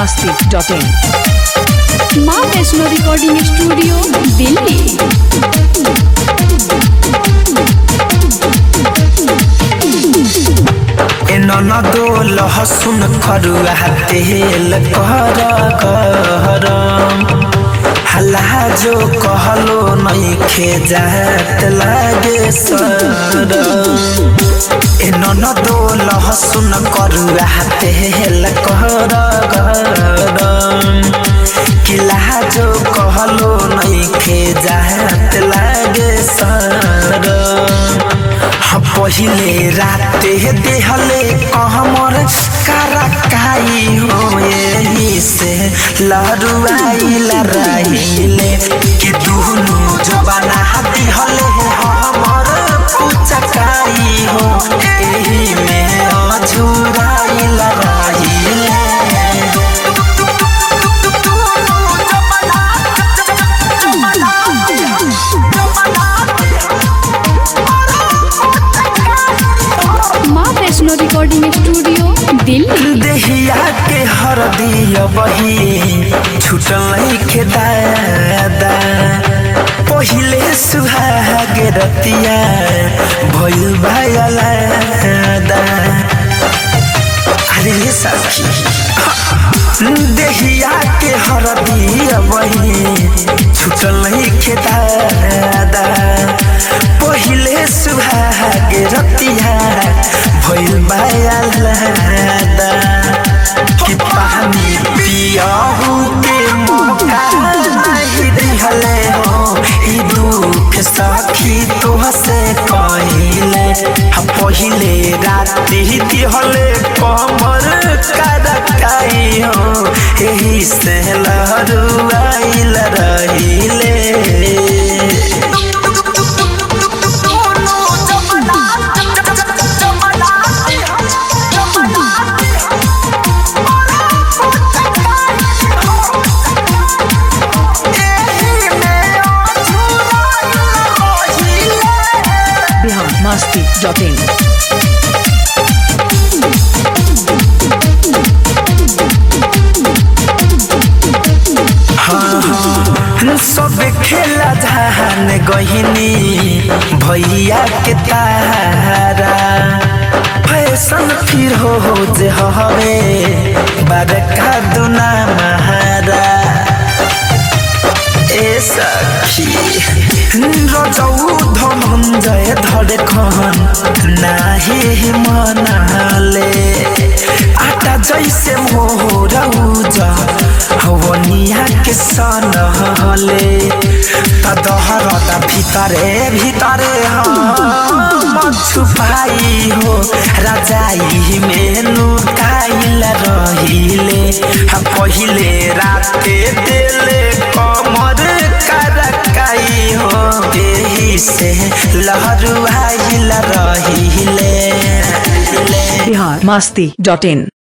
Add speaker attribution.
Speaker 1: masti.in
Speaker 2: माँ Vaishno recording studio Delhi
Speaker 3: ए ननदो लहसुन खरुआ तेल कर गरम हल्ला जो कहलो नइखे जात लागे सरम ए ननदो लहसुन करुआ तेल कर गरम किला जो कहलो नइखे जात लागे सरम हाँ, पहिले राते देहले कहमर करकाई हो यही से लहरुआई लराइले कि दुनु जबाना दिहले हमर पुचकाई हो एही में अझुराई लराइले
Speaker 2: माँ वैष्णो रिकॉर्डिंग स्टूडियो दिल्ली
Speaker 3: देहिया के हरदिया बही छुटल के दादा पहिले सुहाग रतिया भइल भायलादा अरे ये सखी देहिया के हरदिया बही छुटल के दादा पहिले सुहाग रतिया भइल भायलादा कि पानी पियाहू के मौका नहीं दिहले हो ई दुख सखी तोहसे कहिले हम पहिले राति दिहले कमर करकाई हो एही से लहरुआइल रहिले
Speaker 1: बिहार masti.in
Speaker 3: सब खेला धान गहिनी भैया के तारा फैशन फिर हो हो जे हवे बड़का दुना महारा ए सखी रजौ धनञ्जय धडखन नाही मनाले आटा जैसे मोर उज हवनिया के सनहले तदहरता भितरे भितरे हम छुपाई हो राजाई में लुकाइल रहिले हम पहिले राते देले कमर करकाई हो एही से लहरुआइल रहिले
Speaker 1: बिहार masti.in